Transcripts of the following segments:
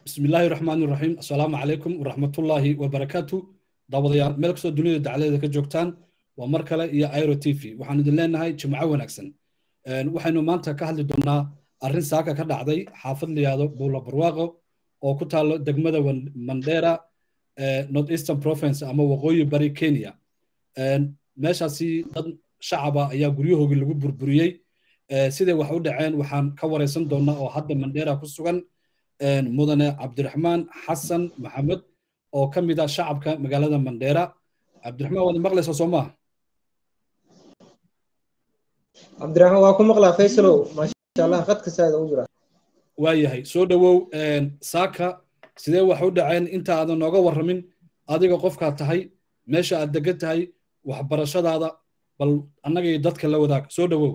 bismi illaahi raxmaan iraxiim assalaamu calaykum waraxmatullaahi wabarakaatu daawadayaal meel kastoo dunida dacladeeda ka joogtaan waa mar kale iyo airo t v waxaan idin leenahay jimco wanaagsan waxaynu maanta ka hadli doonnaa arrin saaka ka dhacday xaafad liyaado buula barwaaqo oo ku taalo degmada mandera north eastern province ama waqooyi bari kenya meeshaasi dad shacaba ayaa guryahoogii lagu burburiyey siday wax u dhaceen waxaan ka waraysan doonnaa oo hadda mandera ku sugan mudane cabdiraxmaan xasan maxamed oo ka mid ah shacabka magaalada mandera cabdiraxmaan waad maqlaysaa soo maaha cabdiraxmaan waa ku maqlaa faysalow maasha allah qadka saada u jira waayahay soo dhowow saaka sidee wax u dhaceen inta aadan nooga warramin adiga qofkaa tahay meesha aad degan tahay waxbarashadaada bal annaga iyo dadka la wadaag soo dhowow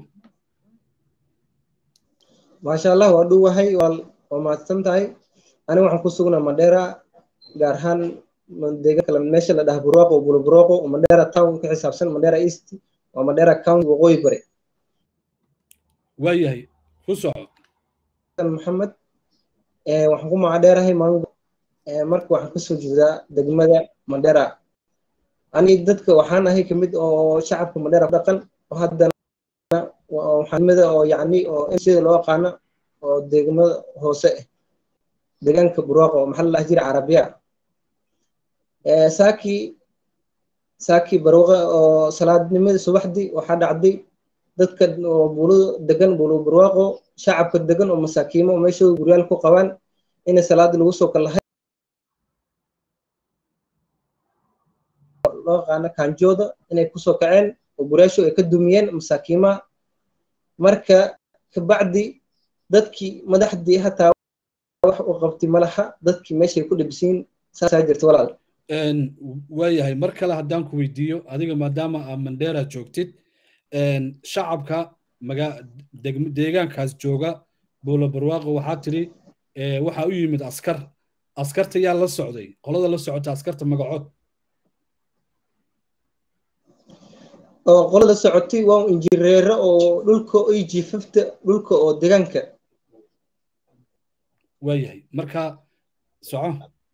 maasha allah waa dhuwahay waa mahadsan tahay aniga waxaan ku sugnaa mandera gaar ahaan deegaan kale meesha la dhaha burwaaqo bulaburwaaqo oo mandera town ka xisaabsan mandera east waa mandera county waqooyi bare waayahay ku soco maxamed waxaan ku magacdheerahay mango marka waxaan kasoo jeedaa degmada mandera ani dadka waxaan ahay kamid oo shacabka mandera ku dhaqan oo haddana waxaanimada oo yacni oo mcda loo aqaano oo degmada hoose ah deegaanka burwaaqo oo maxaa la dhaha jira carabiya saaki saaki barwaaqo oo salaadnimadii subaxdii waxaa dhacday dadka oo buulada degan buulo barwaaqo shacabka degan oo masaakiimo oo meeshooda guryaal ku qabaan inay salaada lagu soo kalahay loo yaqaano kaanjooda inay kusoo kaceen oo guryaashu ay ka dumiyeen masaakiimaha marka kabacdi dadkii madaxdii hataa wax u qabtay malaha dadkii meeshay ku dhibsiin saasaa jirta walaal waayahay mar kale haddaan ku weydiiyo adiga maadaama aa mandera joogtid shacabka deegaankaas jooga buula barwaaqo waxaa tiri waxaa u yimid askar askarta yaa la socday qolada la socota askarta magacood oo qolada socotay waa injineero oo dhulka ay jiifafta dhulka oo deegaanka waayahay marka soco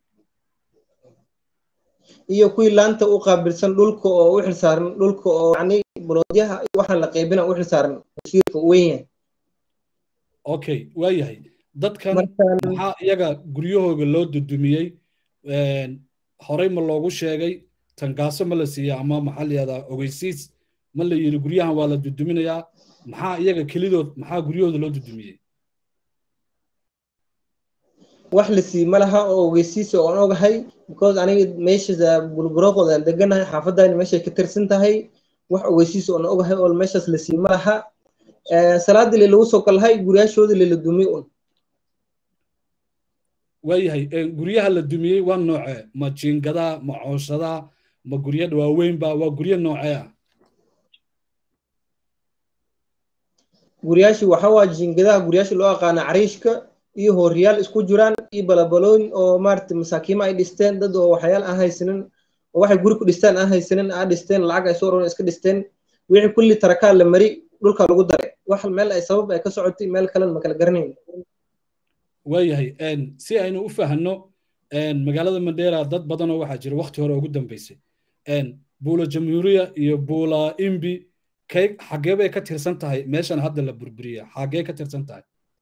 iyo kuwii laanta u qaabilsan dhulka oo u xilsaaran dhulka oo yani baloodyaha waxaan la qaybina u xilsaaran wasiirka weyn yahay okay waayahay dadkan maxaa iyaga guryahooga loo dudumiyey horey ma loogu sheegay tangaaso ma la siiya ama maxaa la yihahdaa ogeysiis ma la yidhi guryahan waa la duduminayaa maxaa iyaga kelidood maxaa guryahooda loo dudumiyey wax la sii ma laha oo ogeysiisa oon ogahay because aniga meesha bulburooqooda aan deganahay xaafadani meeshay ka tirsan tahay wax ogeysiisa oon ogahay oo meeshaas la sii ma laha salaadii le lagu soo kalahay guryaashooda lela dumiy un waayahay guryaha la dumiyey waa noocee ma jiingadaa ma cooshadaa ma gurya waaweynba waa guryo noocee ah guryaashii waxa waa jiingadaha guryaasha loo aqaana cariishka iyo hooryaal isku jiraan iyo balabalooyin oo maarata masaakiima ay dhisteen dad oo waxyaal aan haysanin oo waxay guri ku dhistaan aan haysanin aa dhisteen lacag ay soo roon iska dhisteen wixii kulli tarakaa la mari dhulka lagu daray wax meel ay sabab ay ka socotay meel kalena ma kala garanayn waayahay si aynu u fahanno magaalada mandera dad badanoo waxaa jira wakti hore ugu dambeysay buula jamhuuriya iyo buula imbi kay xaggee bay ka tirsan tahay meeshan hadda la burburiya xaggee ka tirsan tahay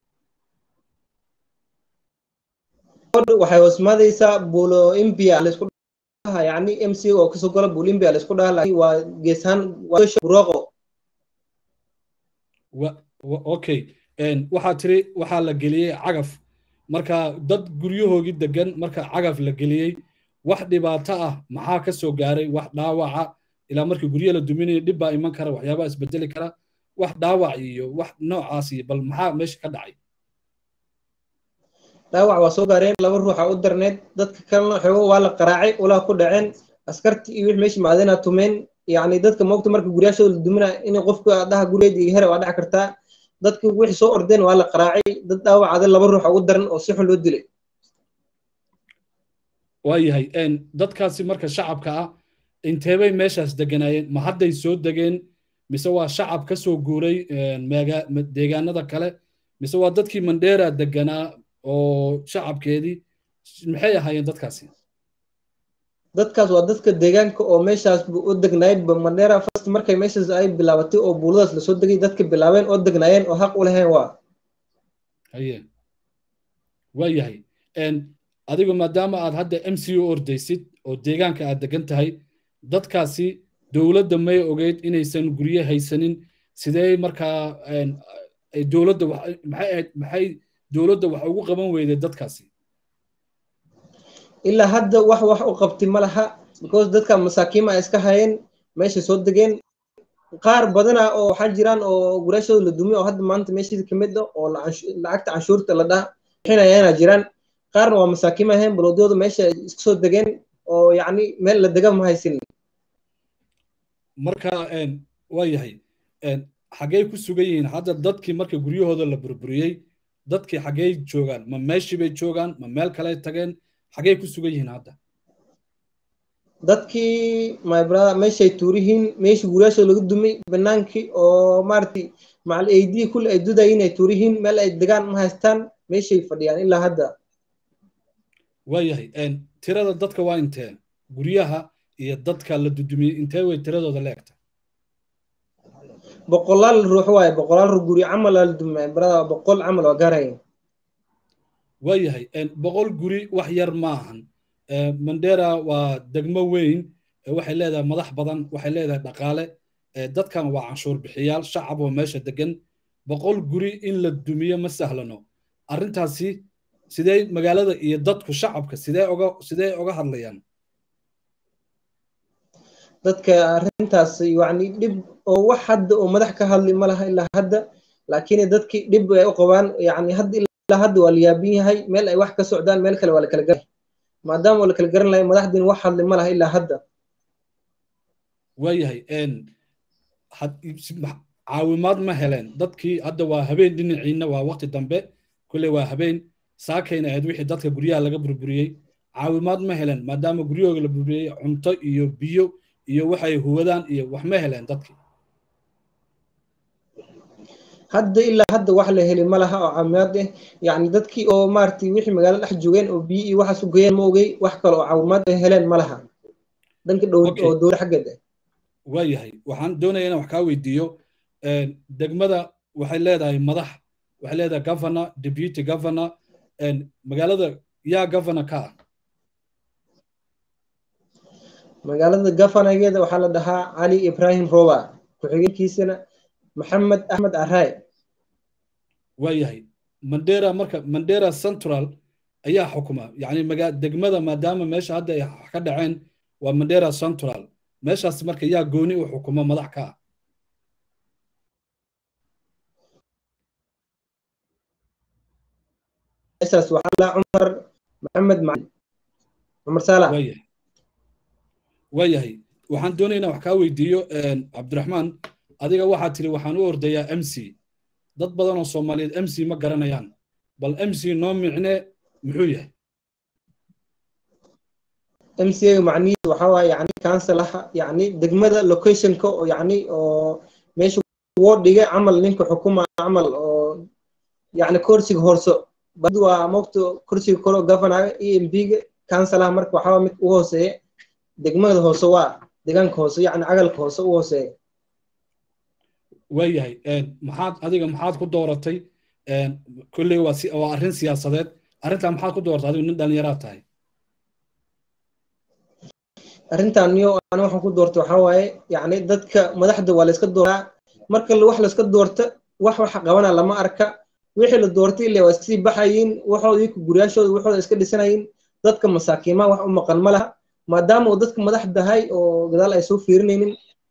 waxay hoosmaadaysaa buulo imbia laisku dhaha yani mc oo kasoo gola buulo imbia laisku dhaha laakiin waa geesaan burooqo okay waxaa tiri waxaa la geliyey cagaf marka dad guryahoogii degan marka cagaf la geliyey wax dhibaato ah maxaa ka soo gaaray wax dhaawaca ilaa markii guryaha la duminaya dhib baa iman kara waxyaabaha isbedeli kara wax dhaawac iyo wax noocaasi bal maxaa meesha ka dhacay dhaawac waa soo gaareen laba ruuxa u darneed dadka kalena xoogo waa la qaraacay ulaa ku dhaceen askarti iyo wix meesha maadina tumeen yacni dadka moogta marka guryaashooda la duminaa in qofka dhaha guryeed iyo here waa dhaci kartaa dadka wixii soo ordeen waa la qaraacay dad dhaawacada laba ruuxa ugu daran oo si xun loo dilay waayahay dadkaasi marka shacabka ah inteebay meeshaas deganaayeen ma hadday soo degeen mise waa shacab ka soo guuray deegaanada kale mise waa dadkii mandera deganaa oo shacabkeedii maxay ahaayeen dadkaasi dadkaas waa dadka deegaanka oo meeshaas u degnaayeen mandera first markay meeshaas ay bilaabatay oo buuladaas lasoo degay dadka bilaabeen oo degnaayeen oo xaq u lahayn waa haye waa yahay adigu maadaama aad hadda m c u ordaysid oo deegaanka aad degan tahay dadkaasi dowladda may ogeyd inaysan guryo haysanin sidee markaa dowladda maxay ahayd maxay dowladda wax ugu qaban weyday dadkaasi ilaa hadda wax wax u qabti ma laha because dadka masaakiima ay iska hayeen meeshay soo degeen qaar badana oo waxaa jiraan oo guraashooda la dumiy oo hadda maanta meeshii kamid ah oo lacagta canshuurta la dhaha bixinayaana jiraan qaarna waa masaakiima ahayn baloodyooda meesha iska soo degeen oo yacni meel la dega ma haysin marka waa yahay xaggey ku sugan yihiin hadda dadkii marka guryahooda la burburiyey dadkii xaggey joogaan ma meeshii bay joogaan ma meel kale tageen xaggey ku sugan yihiin hadda dadkii my brother meeshay tuurihiin meeshii guryaashooda laga dumay banaankii oo maaragtay macal aidii kulli ay dudayiin ay tuurihiin meel ay degaan ma haystaan meeshay fadhiyaan ilaa hadda waayahay tirada dadka waa intee guryaha iyo dadka la dudumiyey intee way tiradooda leegta boqolaal ruux waaye boqolaal ruux guri camal la dumay brother boqol camal waa gaaraya waayahay boqol guri wax yar ma ahan mandera waa degmo weyn waxay leedahay madax badan waxay leedahay dhaqaale dadkan waa canshuur bixiyaal shacab oo meesha degan boqol guri in la dumiyo ma sahlano arrintaasi sidee magaalada iyo dadku shacabka sidee oga sidee oga hadlayaan dadka arrintaas yacni dhib oo wax hadda oo madax ka hadli ma laha ilaa hadda laakiin dadkii dhib ay u qabaan yacni hadda ilaa hadda waa la yaabin yahay meel ay wax ka socdaan meel kale waa la kala garan maadaama waa la kala garan lahay madaxdiin wax hadli ma laha ilaa hadda waayahay caawimaad ma heleen dadkii hadda waa habeen dhinaciina waa waqti dambe kulley waa habeen saakayna ahayd wixii dadka guryaha laga burburiyey caawimaad ma heleen maadaama guryahooga la burburiyey cunto iyo biyo iyo waxay huwadaan iyo wax ma heleen dadkii hadda ilaa hadda wax la heli ma laha oo caawimaad ah yacni dadkii oo maaragtay wixii magaalo dhex joogeen oo biyo iyo waxaas u geeyeen ma ogey wax kale oo caawimaad ay heleen ma laha dhanka dhow oo dowla xaggeed ah waayahay waxaan doonaya inaan wax kaa weydiiyo degmada waxay leedahay madax waxay leedahay governor deputy governor magaalada yaa governor ka ah magaalada governorgeeda waxaa la dhahaa cali ibrahim roba ku-xigeenkiisana maxamed axmed araay waayahay mandera marka mandera central ayaa xukuma yacni maga degmada maadaama meesha hadda ay ka dhaceen waa mandera central meeshaas marka yaa gooni u xukuma madax ka ah meeshaas waxaa la cumar maxamed macalin cumar saalax waayahay waayahay waxaan doonaya inaan wax kaa weydiiyo cabdiraxmaan adiga waxaad tiri waxaan u ordayaa m c dad badan oo soomaaliyeed m c ma garanayaan bal m c noo micne muxuu yahay m c a macnihiisu waxaa waaye yani councilaha yani degmada locationka oo yani oo meesha woodhiga camal ninka xukuma camal oo yani kursiga horso badi waa mogta kursiga koro governaga e m p ga councilaha marka waxaa mid u hooseeya degmada hoose waa deegaanka hoose yani cagalka hoose u hooseeya waayahay maxaad adiga maxaad ku dooratay kolley waa si waa arrin siyaasadeed arrintaa maxaad ku dooratay adigu nin dhallinyaraad tahay arrintan niyo ana waxaan ku doortay waxaa waaye yacni dadka madaxda waa layska dooraa marka wax layska doorta wax waxa qabana lama arka wixii la doortay ile waa iskasii baxayiin waxooda iyaka guryaashooda waxooda iska dhisanayiin dadka masaakiimaha wax u maqan ma laha maadaama uu dadka madaxdahay oo gadaal ay soo fiirinaynin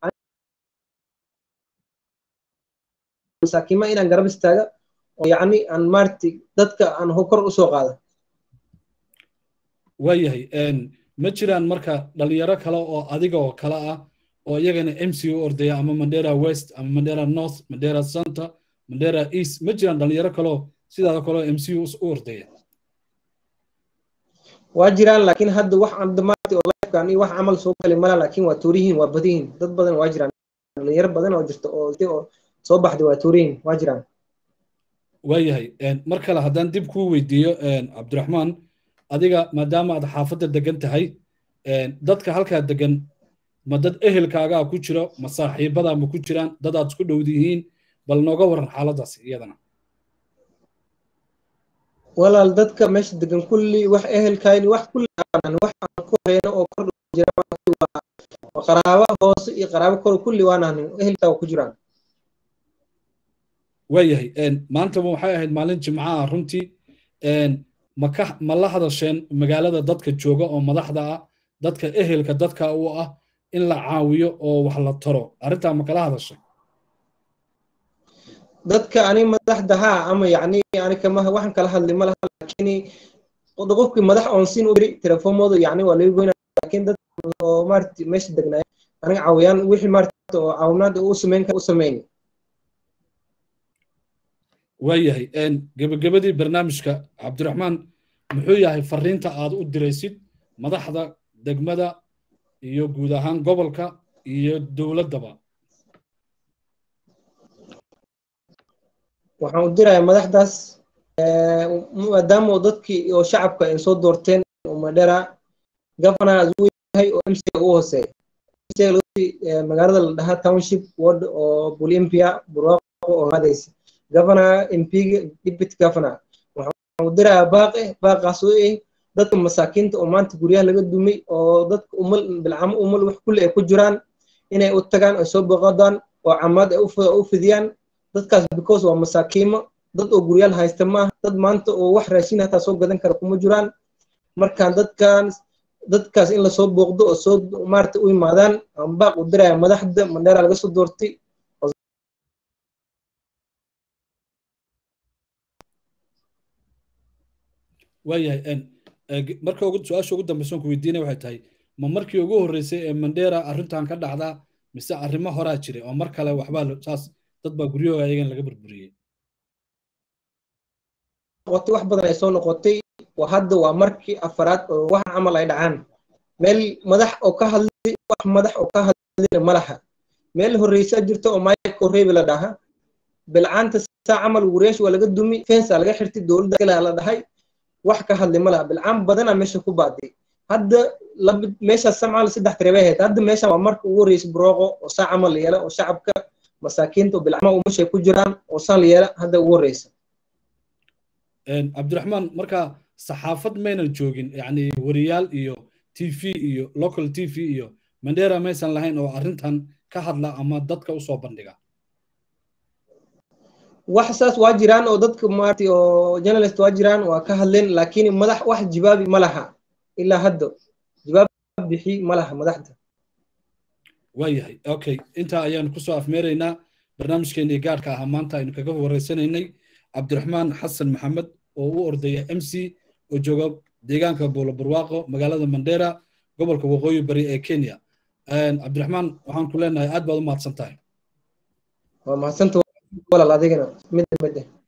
masaakiimaha inaan garab istaaga oo yacni aan maaragtay dadka aan kor usoo qaada waayahay ma jiraan marka dhalinyaro kale oo adiga oo kale ah oo iyagana m c u ordaya ama mandera west ama mandera north mandera center mandera east ma jiraan dhalinyaro kaleo sidaada kaleo m c u u ordaya waa jiraan laakiin hadda wax andamaati oo lifekan iyo wax camal soo gali mala laakiin waa tuurihiin waa badihiin dad badan waa jiraan dhalinyaro badan oo jirta oo oo soo baxday waa tuurihiin waa jiraan waayahay mar kale haddaan dib kuu weydiiyo cabdiraxmaan adiga maadaama aad xaafadda degan tahay dadka halkaa degan ma dad ehelkaagaa ku jiro ma saaxiibadaa ma ku jiraan dad aad isku dhowd yihiin bal nooga waran xaaladaas iyadana walaal dadka meesha degan kulli wax ehelkayni wax kulli aan wax aan ku hayno oo kor jira waa qaraabo hoose iyo qaraabo kor kulli waan ahnin ehelkaa ku jiraan waayahay maanta waxay ahayd maalin jimca ah runtii maka ma la hadasheen magaalada dadka jooga oo madaxda ah dadka ehelka dadka u ah in la caawiyo oo wax la taro arrintaa ma kala hadashay dadka ani madaxda haa ama yacni ani kama waxaan kala hadlay ma laha laakiin qofkii madax oon siin u diri telefoomooda yacni waa laga goynaa laakiin dad oo maarti meesha degnaay aniga caawiyaan wixii maarta oo caawinaad u sameyn u sameyn waayahay gebagabadii barnaamijka cabdiraxmaan muxuu yahay fariinta aad u diraysid madaxda degmada iyo guud ahaan gobolka iyo dowladdaba waxaan u dirayaa madaxdaas maadaama dadkii oo shacabka ay soo doorteen oo madhera governor uu yahay oo mc u hooseeya magaalada la dhahaa township ward oo bulimpia burwaaqo oo hadaysa governor mpiga deputy governor waxaan u dirayaa baaqe baaqaas oo eh dadka masaakiinta oo maanta guryaha laga dumay oo dadka umal bilcamo umal wax kulli ay ku jiraan inay u tagaan ay soo boqodaan oo camaad ay u fidiyaan dadkaas because waa masaakiimo dad oo guryaal haysta maaha dad maanta oo wax raashin hataa soo gadan kara kuma jiraan markaan dadkan dadkaas in lasoo booqdo oo soo maarata u yimaadaan aan baaq u diraya madaxda mandheera laga soo doortay waayahay marka su-aasha ugu dambeysa ku weydiinaya waxay tahay ma markii ugu horreysay ee mandheera arrintan ka dhacdaa mise arrimo horaa jiray oo mar kale waxbaa saas dad baa guryahooga ayagan laga burburiyey noqotay wax badan ay soo noqotay hadda waa markii afaraad oo wax camal ay dhacaan meel madax oo ka hadlay wax madax oo ka hadlayna ma laha meel horreysa jirta oo michael reebi la dhaha bilcaanta saa camal gureesh waa laga dumi fensa laga xirtay dowladda kale la dhahay wax ka hadlay ma laha bilcaan badanaa meesha ku baaday hadda meeshaas samcaal saddex tireebay ahayd hadda meeshan waa marka ugu horreysay burooqo oo saa camal la yeela oo shacabka masaakiinta oo bilcama umashay ku jiraan oo saan la yeela hadda ugu horreysa cabdiraxmaan marka saxaafad maynan joogin yani wariyaal iyo t v iyo local t v iyo mandera maysan lahayn oo arrintan ka hadla ama dadka usoo bandhiga wax saas waa jiraan oo dadka maarti oo journalist waa jiraan waa ka hadleen laakiin madax wax jibaabi ma laha ilaa hadda jibaab bixi ma laha madaxda waayahay okay intaa ayaanu kusoo afmeeraynaa barnaamijkeenii gaarka ahaa maanta aynu kaga wareysanaynay cabdiraxmaan xasan maxamed oo u ordaya m c oo jooga deegaanka buulo barwaaqo magaalada mandera gobolka waqooyi bari ee kenya cabdiraxmaan waxaan ku leenahay aad baad u mahadsan tahay waa mahadsanta walaal adigana mid mid